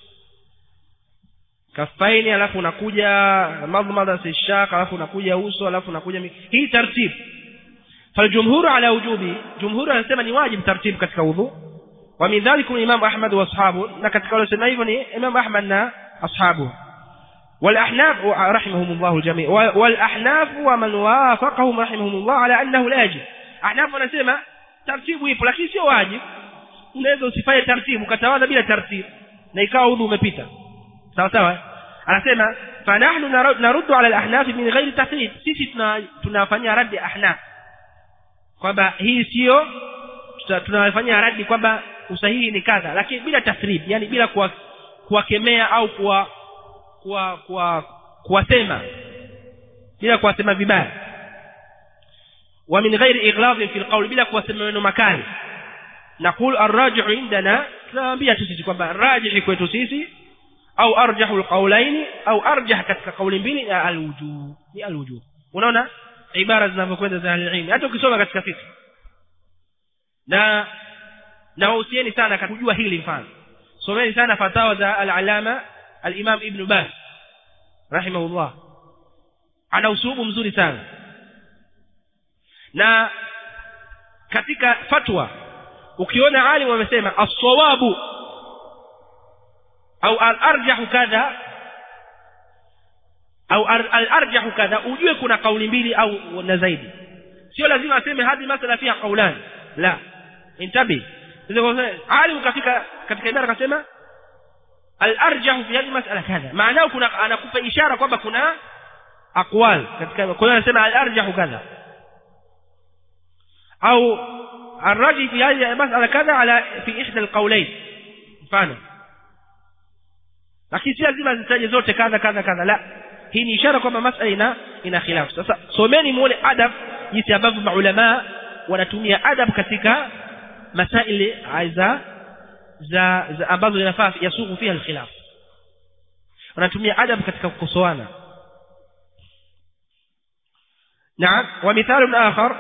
kafaini alafu unakuja madhmadha sishaq alafu unakuja uso alafu unakuja hii tartibu فالجمهور على وجوبه جمهور anasema ni wajib tartibu katika udhu wa min dhalikum imam ahmad wa ashabu na katika wale sema hivyo ni imam ahmad na ashabu والاحناف رحمهم الله الجميع والاحناف ومن وافقهم رحمهم الله على انه لا يجب احناف wanasema tartibu ipo lakini sio wajib unaweza usifanye tartibu katawadha bila tartibu na ikawa udhu umepita sawa sawa anasema fanahnu naruddu ala al-ahnaf min ghairi tahdid sisi tunafanyia radi ahnaf kwamba hii sio tunafanyia radi kwamba usahihi ni kadha lakini bila tathrib yani bila kuwakemea au kuwa kuwa kuwa kuwasema bila kuwasema vibaya wa min ghairi ighlaz fi alqawl bila kuwasema maneno makali naqul arrajih indana tunaambia tu sisi kwamba rajih kwetu sisi au arjahu alqawlaini au arjah katika kauli mbili ya alwujub ni alwujub unaona ibara zinavyokwenda za ilmu hata ukisoma katika fiqh na na wahusieni sana kujua hili mfano someni sana fatawa za al-alama al-imam ibn Baz rahimahullah ana usubu mzuri sana na katika fatwa ukiona alim wamesema as-sawabu au al-arjahu kadha au al-arjahu kadha ujue kuna kauli mbili au na zaidi sio lazima aseme hadi masala fiha qaulani la intabi alim kafika katika ibara akasema al-arjahu fi hadhihi mas'ala kadha maana kuna anakupa ishara kwamba kuna aqwal katika kwa hiyo anasema al-arjahu kadha au الرجل في هذه المسألة كذا على في إحدى القولين mfano lakini si lazima zitaje zote kadha kadha kadha la hii ni ishara kwamba masala ina ina khilafu sasa someni muone adab jinsi ambavyo maulama wanatumia adab katika masaili za za, za ambazo zinafaa yasughu fiha alkhilaf wanatumia adab katika kukosoana نعم ومثال آخر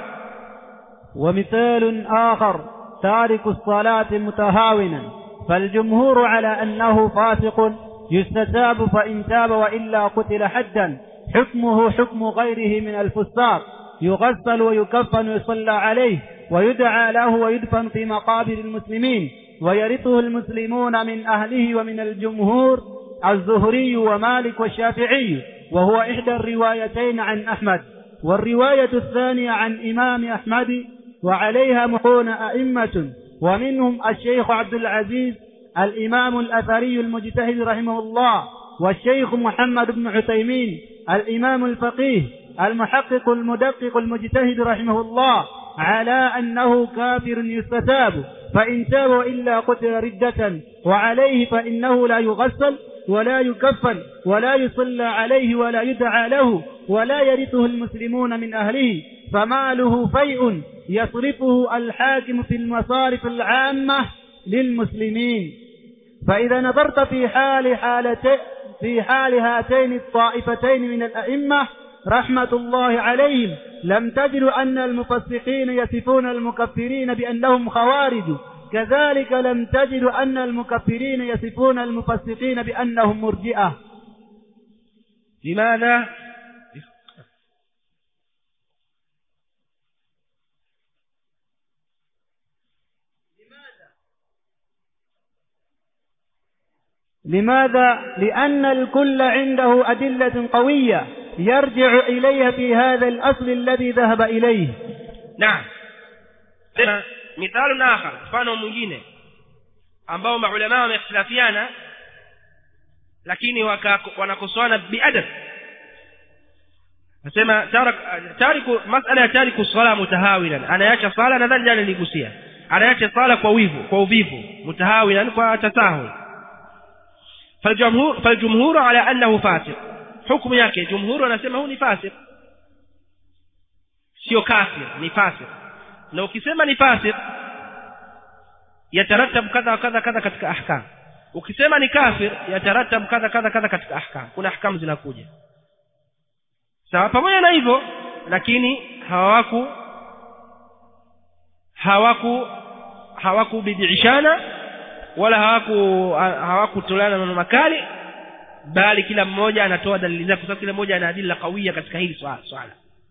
ومثال آخر تارك الصلاة متهاونا فالجمهور على أنه فاسق يستتاب فإن تاب وإلا قتل حدا حكمه حكم غيره من الفساق يغسل ويكفن ويصلى عليه ويدعى له ويدفن في مقابر المسلمين ويرثه المسلمون من أهله ومن الجمهور الزهري ومالك والشافعي وهو إحدى الروايتين عن أحمد والرواية الثانية عن إمام أحمد وعليها محون أئمة ومنهم الشيخ عبد العزيز الإمام الأثري المجتهد رحمه الله والشيخ محمد بن عثيمين الإمام الفقيه المحقق المدقق المجتهد رحمه الله على أنه كافر يستتاب فإن تاب إلا قتل ردة وعليه فإنه لا يغسل ولا يكفن ولا يصلى عليه ولا يدعى له ولا يرثه المسلمون من أهله فماله فيء يصرفه الحاكم في المصارف العامة للمسلمين فإذا نظرت في حال حالتين في حال هاتين الطائفتين من الأئمة رحمة الله عليهم لم تجد أن المفسقين يصفون المكفرين بأنهم خوارج كذلك لم تجد أن المكفرين يصفون المفسقين بأنهم مرجئة لماذا لماذا؟ لأن الكل عنده أدلة قوية يرجع إليها في هذا الأصل الذي ذهب إليه naam tena mithalu akhar mfano mwingine ambao maulama wamehtilafiana lakini wanakosoana biadab nasema tariku masala ya tariku sala mutahawilan anaacha sala nadhani jana niligusia anaacha sala kwa wivu kwa uvivu mutahawilan kwa tasahul فالجمهور فالجمهور على أنه فاسق حكم yake jumhur wanasema huu ni fasik sio kafir ni fasik na ukisema ni fasik yataratab kadha wa kadha kadha katika ahkam ukisema ni kafir yataratab kadha kadha kadha katika ahkam kuna ahkam zinakuja sawa pamoja na hivyo lakini hawaku hawaku hawakubidishana wala hawaku hawakutolana maneno makali bali kila mmoja anatoa dalili zake kwa sababu kila mmoja ana adila kawia katika hili swala swala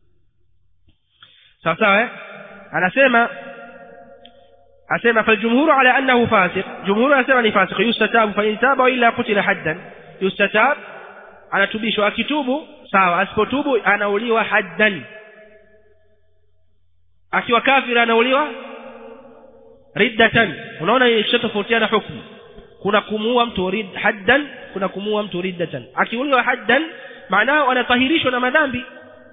sawa sawa eh anasema asema faljumhuru ala annahu fasiq jumhuru anasema ni fasiq yustatabu fa in taba illa qutila haddan yustatab anatubishwa akitubu sawa asipotubu anauliwa haddan akiwa kafir anauliwa riddatan unaona ishatofautiana hukumu kuna kumuua mtu rid haddan kuna kumuua mtu riddatan akiuliwa haddan maanao anatahirishwa na madhambi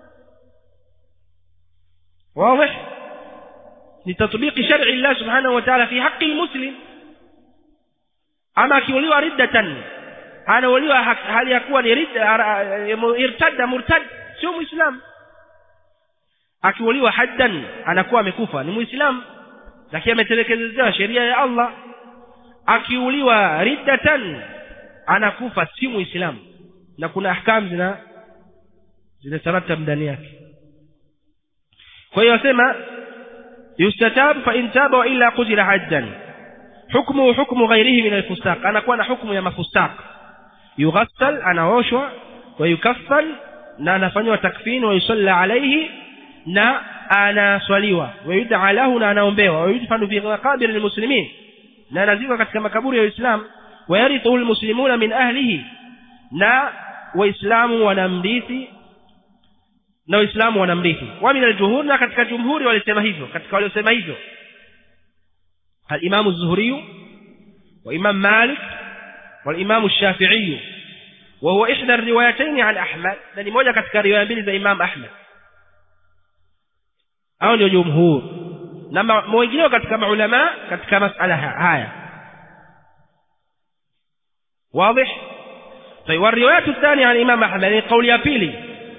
واضح لتطبيق شرع الله سبحانه وتعالى في حق المسلم أما akiuliwa riddatan anauliwa hali ya kuwa ni ridda irtadda murtad sio muislam akiuliwa haddan anakuwa amekufa ni muislam lakini ametelekezewa sheria ya Allah akiuliwa riddatan anakufa si muislamu na kuna ahkam zina zinataratab ndani yake kwa hiyo wasema yustatab fa in taba wa illa qutila haddan hukmu hukmu ghairihi min alfusaq anakuwa na hukmu ya mafusaq yughassal anaoshwa wa yukaffan na anafanywa takfini wa yusalla alayhi na anaswaliwa wa yud'a lahu na anaombewa wa yudfanu fi maqabir almuslimin na anazikwa katika makaburi ya Uislamu wa yarithu almuslimuna min ahlihi na waislamu wanamrithi na waislamu wanamrithi wa min aljuhur na katika jumhuri walisema hivyo katika waliosema hivyo al-Imam az-Zuhri wa Imam Malik wal-Imam ash-Shafi'i wa huwa ihda ar-riwayatayn an Ahmad na ni moja katika riwaya mbili za Imam Ahmad au ndio jumhur na wengineo katika maulama katika masala haya واضح طيب والروايه الثانيه عن الامام احمد ni kauli ya pili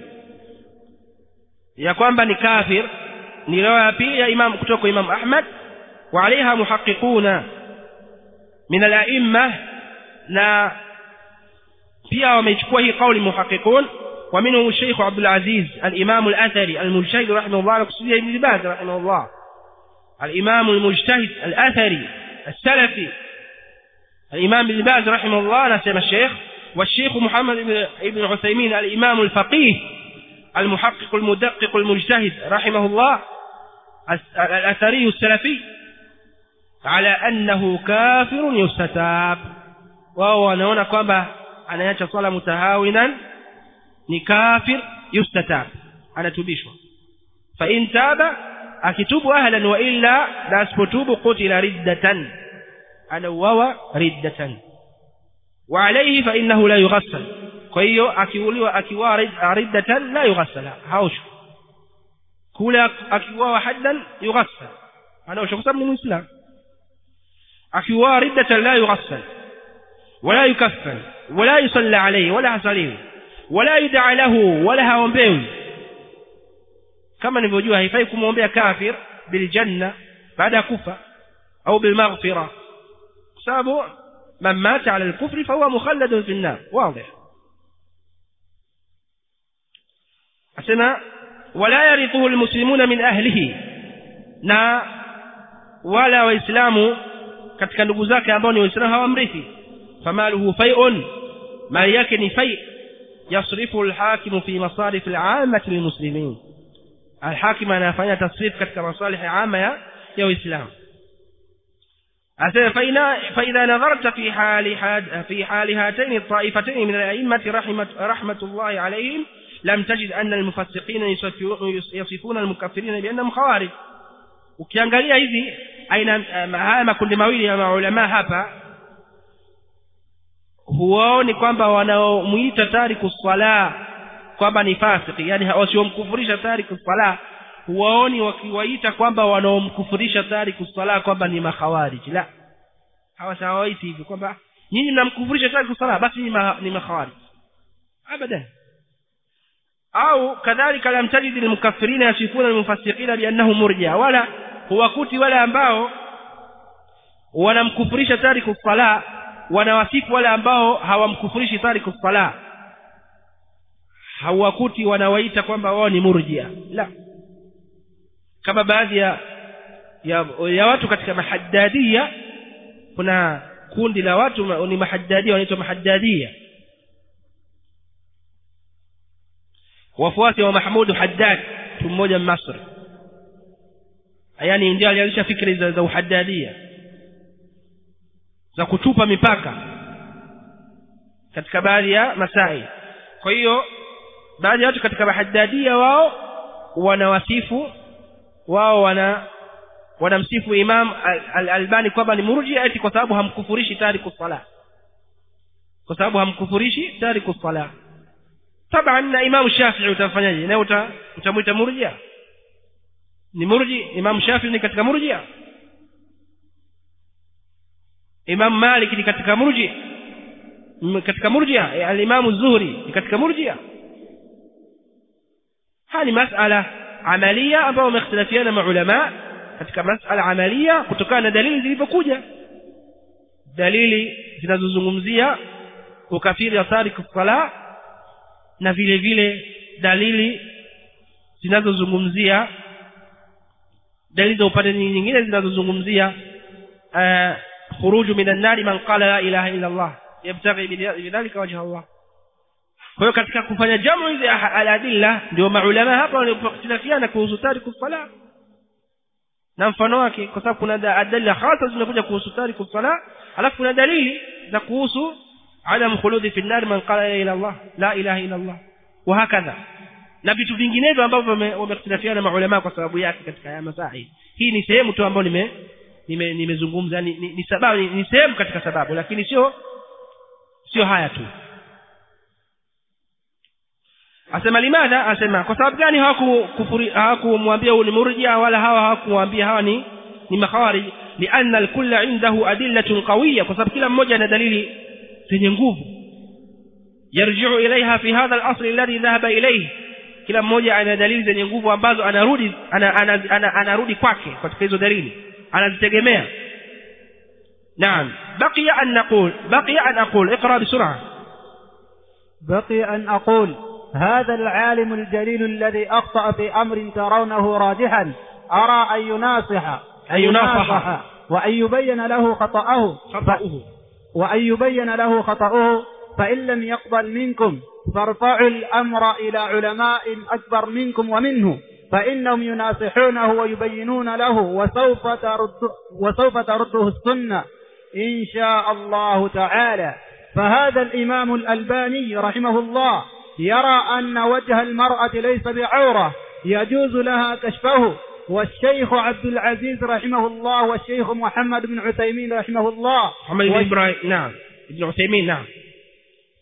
ya kwamba ni kafir ni riwaya ya pili ya imam kutoka imam ahmad wa alaiha muhaqqiquna min al-a'imma na pia wamechukua hii kauli muhaqqiqun ومنهم الشيخ عبد العزيز الإمام الأثري المجتهد رحمه الله وكسودية ابن باز رحمه الله الإمام المجتهد الأثري السلفي الإمام ابن باز رحمه الله نسمى الشيخ والشيخ محمد بن عثيمين الإمام الفقيه المحقق المدقق المجتهد رحمه الله الأثري السلفي على أنه كافر يستتاب وهو نونا كما أنا يتصل متهاونا ni kafir yustatab anatubishwa fa in taba akitubu ahlan wa illa la asipotubu qutila riddatan anauawa riddatan wa alayhi fa innahu la yughassal kwa hiyo akiuliwa akiwa riddatan la yughassala haoshwi kule akiuawa haddan yughassal anaoshwa kwa sababu ni muislamu akiuawa riddatan la yughassal wala yukaffan wala yusalla alayhi wala hasalihi wala yud'a lahu wala haombewi kama nilivyojua haifai kumwombea kafir biljanna baada ya kufa au bilmaghfira kwa sababu man mata ala alkufri fahuwa mukhalladun fi an-nar wazi asema wala yarithuhu almuslimuna min ahlihi na wala waislamu katika ndugu zake ambao ni waislamu hawamrithi famaluhu fai'un mali yake ni fai yasrifu alhakimu fi masarif al'amati lilmuslimin alhakim anafanya tasrif katika masalih ama ya ya uislamu asema faina faidha nadharta fi hali had fi hali hataini الطائفتين من الائمه رحمه رحمه الله عليهم لم تجد ان المفسقين يصفون المكفرين بانهم خوارج ukiangalia hizi aina haya makundi mawili ya maulama hapa huwaoni kwamba wanaomuita tariku swala kwamba ni fasiki yani wasiomkufurisha tariku swala huwaoni wakiwaita kwamba wanaomkufurisha tariku swala kwamba ni makhawarij la hawasawaiti hivyo kwamba nyinyi mnamkufurisha tariku swala basi ni, ma, ni makhawarij abadan au kadhalika lam tajid almukaffirina yasifuna almufassiqina biannahum murji'a wala huwakuti wale ambao wanamkufurisha tariku swala wanawasifu wale ambao hawamkufurishi tariku swala hawakuti wanawaita kwamba wao ni murjia la kama baadhi ya, ya ya watu katika mahaddadia kuna kundi la watu ni mahaddadia wanaitwa mahaddadia wafuasi wa Mahmud Haddad mtu mmoja Misri yani ndio alianzisha fikri za, za uhaddadia za kutupa mipaka katika baadhi ya masai kwa hiyo baadhi ya watu katika mahaddadia wao wanawasifu wao wana wanamsifu Imam Al-Albani kwamba ni murji eti kwa sababu hamkufurishi tariku sala kwa sababu hamkufurishi tariku sala taban na Imam Shafi'i utafanyaje na uta, utamuita murjia ni murji Imam Shafi'i ni katika murjia Imam Malik ni katika murji katika murjia al-Imam Zuhri ni katika murjia hali masala amalia ambayo wamekhtalafiana maulama katika masala amalia kutokana na dalili zilizokuja dalili zinazozungumzia ukafiri wa tariku sala na vile vile dalili zinazozungumzia dalili za upande nyingine zinazozungumzia khuruju minan nari man qala la ilaha illa Allah yabtaghi bidhalika wajha Allah kwa hiyo katika kufanya jamu hizi aladilla ndio maulama hapa walipokhtilafiana kuhusu tariku sala na mfano wake kwa sababu kuna adilla hasa zinakuja kuhusu tariku sala alafu kuna dalili za kuhusu adam khuludi fi nar man qala la ilaha illa Allah la ilaha illa Allah wa hakadha na vitu vinginevyo ambavyo wamekhtilafiana maulama kwa sababu yake katika haya masahi hii ni sehemu tu ambayo nime nimezungumza ni, ni, ni sababu ni, ni sehemu katika sababu lakini sio sio haya tu asema limadha asema kwa sababu gani hawakukufuri hawakumwambia huyu ni murjia wala hawa hawakumwambia hawa ni ni makhawarij lianna alkulla indahu adillatun qawiyya kwa sababu kila mmoja ana dalili zenye nguvu yarji'u ilaiha fi hadha al-asl alladhi dhahaba ilayhi kila mmoja ana dalili zenye nguvu ambazo anarudi ana, ana, ana, anarudi kwake katika hizo dalili anazitegemea نعم بقي أن نقول بقي أن أقول اقرأ بسرعة بقي أن أقول هذا العالم الجليل الذي أخطأ في أمر ترونه راجحا أرى أن يناصح أن يناصح وأن يبين له خطأه خطأه وأن يبين له خطأه فإن لم يقبل منكم فارفعوا الأمر إلى علماء أكبر منكم ومنه فإنهم يناصحونه ويبينون له وسوف ترد وسوف ترده السنة إن شاء الله تعالى فهذا الإمام الألباني رحمه الله يرى أن وجه المرأة ليس بعورة يجوز لها كشفه والشيخ عبد العزيز رحمه الله والشيخ محمد بن عثيمين رحمه الله محمد بن إبراهيم نعم ابن عثيمين نعم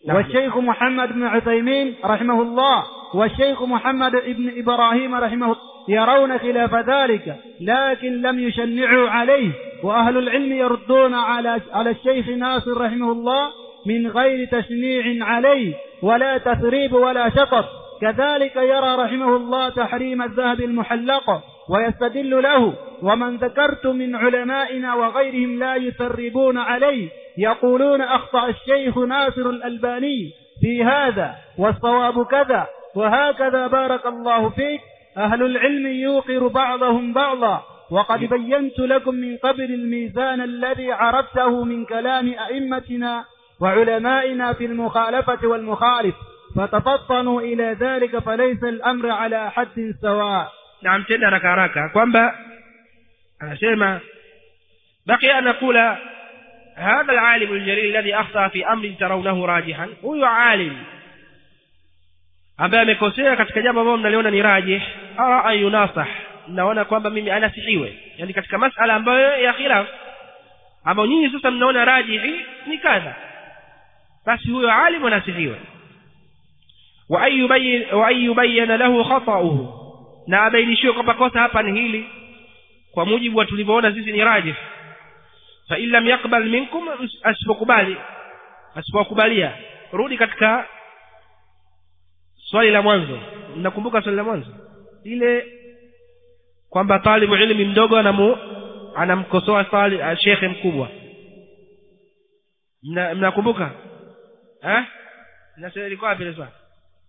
نعم. والشيخ محمد بن عثيمين رحمه الله والشيخ محمد بن إبراهيم رحمه الله يرون خلاف ذلك لكن لم يشنعوا عليه وأهل العلم يردون على على الشيخ ناصر رحمه الله من غير تشنيع عليه ولا تثريب ولا شطط كذلك يرى رحمه الله تحريم الذهب المحلق ويستدل له ومن ذكرت من علمائنا وغيرهم لا يثربون عليه يقولون أخطأ الشيخ ناصر الألباني في هذا والصواب كذا وهكذا بارك الله فيك أهل العلم يوقر بعضهم بعضا وقد بينت لكم من قبل الميزان الذي عرفته من كلام أئمتنا وعلمائنا في المخالفة والمخالف فتفطنوا إلى ذلك فليس الأمر على حد سواء naam tena haraka haraka kwamba anasema بقي أن نقول هذا العالم الجليل الذي أخطأ في أمر ترونه راجحا huyo alim ambaye amekosea katika jambo ambalo mnaliona ni rajih ara an yunasah naona kwamba mimi anasihiwe yani katika masala ambayo ya khilaf ambayo nyinyi sasa mnaona rajihi ni kadha basi huyo alim anasihiwe wa an yubayyin wa an yubayyana lahu khata'uhu na abainishiwe kwamba kosa hapa ni hili kwa mujibu wa tulivyoona sisi ni rajih fa in lam yaqbal minkum asipokubali asipokubalia rudi katika swali la mwanzo mnakumbuka swali la mwanzo ile kwamba talibu ilmi mdogo anamu anamkosoa tali shekhe mkubwa Mna- mnakumbuka eh nasema ilikuwa wapi ile swali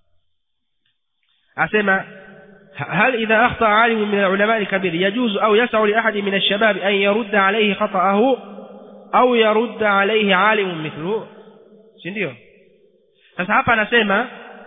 asema هل إذا أخطأ عالم من العلماء الكبير يجوز أو يسع لأحد من الشباب أن يرد عليه خطأه أو يرد عليه عالم مثله sindio sasa hapa anasema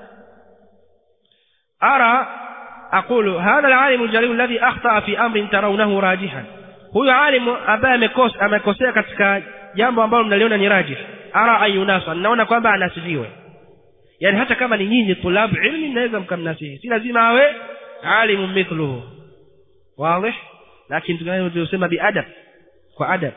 ara aqulu hadha alalimu aljalil alladhi akhtaa fi amrin tarawnahu rajihan huyo alimu ambaye amekosa amekosea katika jambo ambalo mnaliona ni rajih ara ayunasa naona kwamba anasifiwe yani hata kama ni nyinyi tulabu ilmi mnaweza mkamnasihi si lazima awe alimu mithluhu wazi lakini tunayosema biadab kwa adab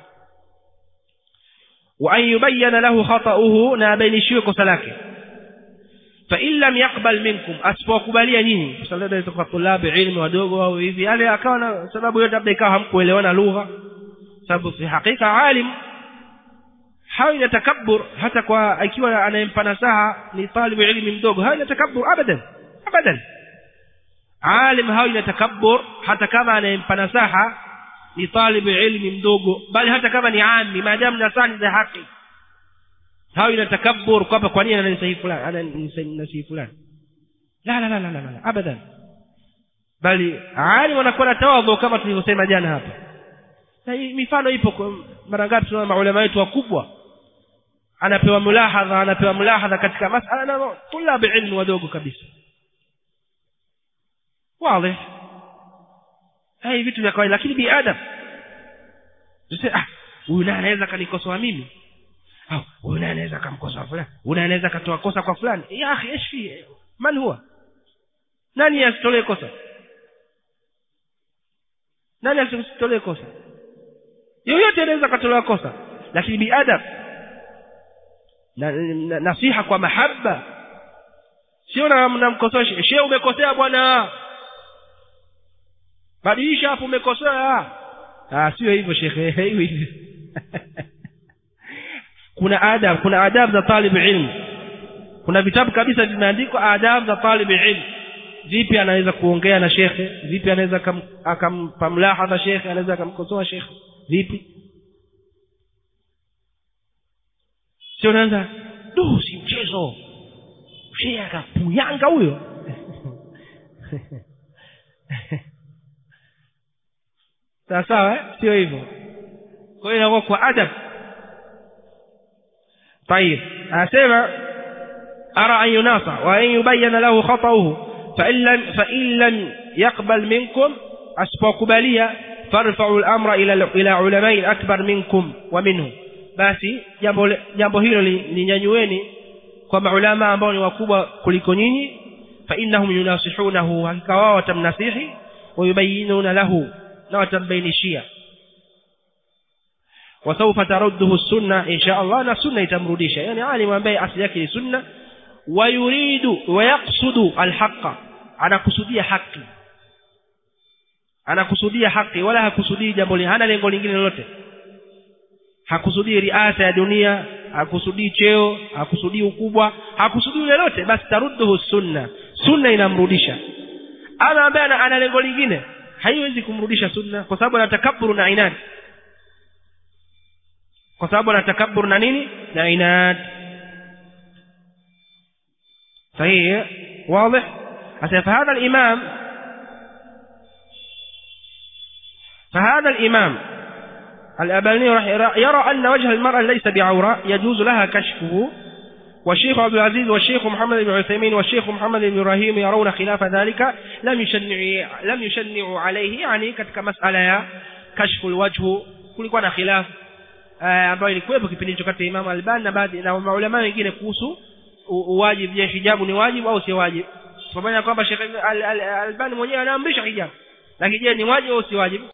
wa an yubayyana lahu khata'uhu na abainishiwe kosa lake fa in lam yaqbal minkum asipokubalia nyinyi kwa sababu ndio kwa tulabu ilmu wadogo au hivi yale akawa na sababu yote labda ikawa hamkuelewana lugha sababu fi hakika alim hawi na takabbur hata kwa ikiwa anayempa nasaha ni talibu ilmi mdogo hawi na takabbur abadan abadan alim hawi na takabbur hata kama anayempa nasaha ni talibu ilmi mdogo bali hata kama ni ami maadamu nasaha ni za haki hawi na takabbur kwamba kwa nini ananisahi fulani ananisahi fulani la la la la la la abadan bali alim anakuwa na tawadhu kama tulivyosema jana hapa na hii mifano ipo kwa mara ngapi tunaona maulama wetu wakubwa anapewa mulahadha anapewa mulahadha katika masala na tulabu ilmu wadogo kabisa wazi hai vitu vya kawaida lakini biadab tuseme ah huyu naye anaweza kanikosoa mimi au huyu naye anaweza kamkosoa fulani huyu naye anaweza katoa kosa kwa fulani ya akhi ايش في man huwa nani asitolee kosa nani asitolee kosa yoyote anaweza katolewa kosa lakini biadab na, na, nasiha kwa mahaba sio namkosoa shehe umekosea bwana badilisha hapo umekosea ah sio hivyo shekhe hivi hivi kuna adab kuna adab za talib ilmu kuna vitabu kabisa vimeandikwa adab za talib ilmu vipi anaweza kuongea na shekhe vipi anaweza akampa mlahadha shekhe anaweza akamkosoa shekhe vipi sio unaanza du si mchezo shehe akapuyanga huyo sawa sawa eh? sio hivyo kwa hiyo inakuwa kwa adab طيب أسمع أرى أن يناصح وأن يبين له خطأه فإن لم, فإن لم يقبل منكم أسبقبالية فارفعوا الأمر إلى إلى علماء أكبر منكم ومنهم basi jambo jambo hilo linyanyueni kwa maulama ambao ni wakubwa kuliko nyinyi fa innahum yunasihunahu hakika wao watamnasihi wayubayinuna lahu na watambainishia wasawfa tarudduhu sunna insha Allah na sunna itamrudisha yani alim ambaye asili yake ni sunna wayuridu wayaqsudu alhaqa anakusudia haki anakusudia haki wala hakusudii jambo lingine hana lengo lingine lolote hakusudii riasa ya dunia hakusudii cheo hakusudii ukubwa hakusudii lolote basi tarudduhu sunna sunna inamrudisha ama ambaye ana, ana lengo lingine haiwezi kumrudisha sunna kwa sababu ana takabbur na inad kwa sababu ana takabbur na nini na inad صحيح واضح فهذا الإمام فهذا الإمام الأباني يرى أن وجه المرأة ليس بعورة يجوز لها كشفه والشيخ عبد العزيز والشيخ محمد بن عثيمين والشيخ محمد بن إبراهيم يرون خلاف ذلك لم يشنع لم يشنعوا عليه يعني katika masala ya kashfu alwajh kulikuwa na khilaf ambayo ilikuwepo kipindi hicho kati ya Imam Albani na baadhi na maulama wengine kuhusu uwajibu je hijabu ni wajibu au si wajibu pamoja na kwamba Sheikh Albani mwenyewe anaamrisha hijabu lakini je ni wajibu au si wajibu